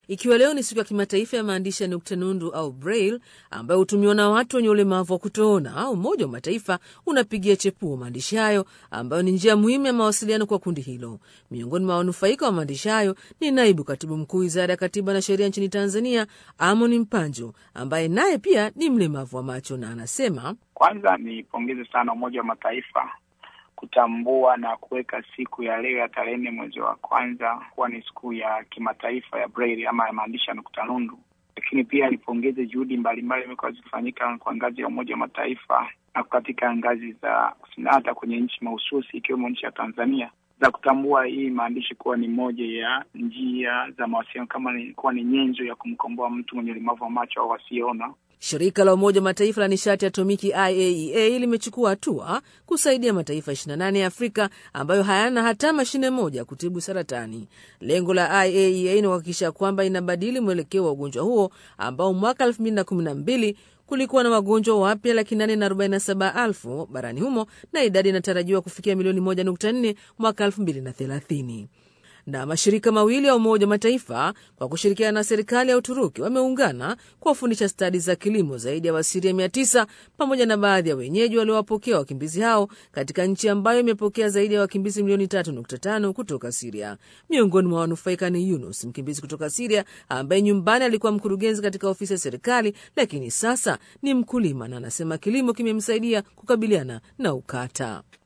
Ikiwa leo ni siku ya kimataifa ya maandishi ya nukta nundu au braille ambayo hutumiwa na watu wenye ulemavu wa kutoona, Umoja wa Mataifa unapigia chepuo maandishi hayo ambayo ni njia muhimu ya mawasiliano kwa kundi hilo. Miongoni mwa wanufaika wa maandishi hayo ni naibu katibu mkuu wizara ya katiba na sheria nchini Tanzania, Amon Mpanjo, ambaye naye pia ni mlemavu wa macho, na anasema kwanza nipongeze sana Umoja wa Mataifa kutambua na kuweka siku ya leo ya tarehe nne mwezi wa kwanza kuwa ni siku ya kimataifa ya braille ama ya maandishi ya nukta nundu. Lakini pia nipongeze juhudi mbalimbali imekuwa zikifanyika kwa ngazi ya Umoja wa Mataifa na katika ngazi za hata kwenye nchi mahususi ikiwemo nchi ya Tanzania za kutambua hii maandishi kuwa ni moja ya njia za mawasiliano kama ni kuwa ni nyenzo ya kumkomboa mtu mwenye ulemavu wa macho au wasiona. Shirika la Umoja wa Mataifa la nishati atomiki IAEA limechukua hatua kusaidia mataifa 28 ya Afrika ambayo hayana hata mashine moja kutibu saratani. Lengo la IAEA ni kuhakikisha kwamba inabadili mwelekeo wa ugonjwa huo ambao mwaka 2012 kulikuwa na wagonjwa wapya laki nane na arobaini na saba elfu barani humo na idadi inatarajiwa kufikia milioni moja nukta nne mwaka elfu mbili na thelathini na mashirika mawili ya Umoja wa Mataifa kwa kushirikiana na serikali ya Uturuki wameungana kuwafundisha stadi za kilimo zaidi ya Wasiria mia tisa pamoja na baadhi ya wenyeji waliowapokea wakimbizi hao katika nchi ambayo imepokea zaidi ya wakimbizi milioni tatu nukta tano kutoka Siria. Miongoni mwa wanufaika ni Yunus, mkimbizi kutoka Siria ambaye nyumbani alikuwa mkurugenzi katika ofisi ya serikali, lakini sasa ni mkulima na anasema kilimo kimemsaidia kukabiliana na ukata.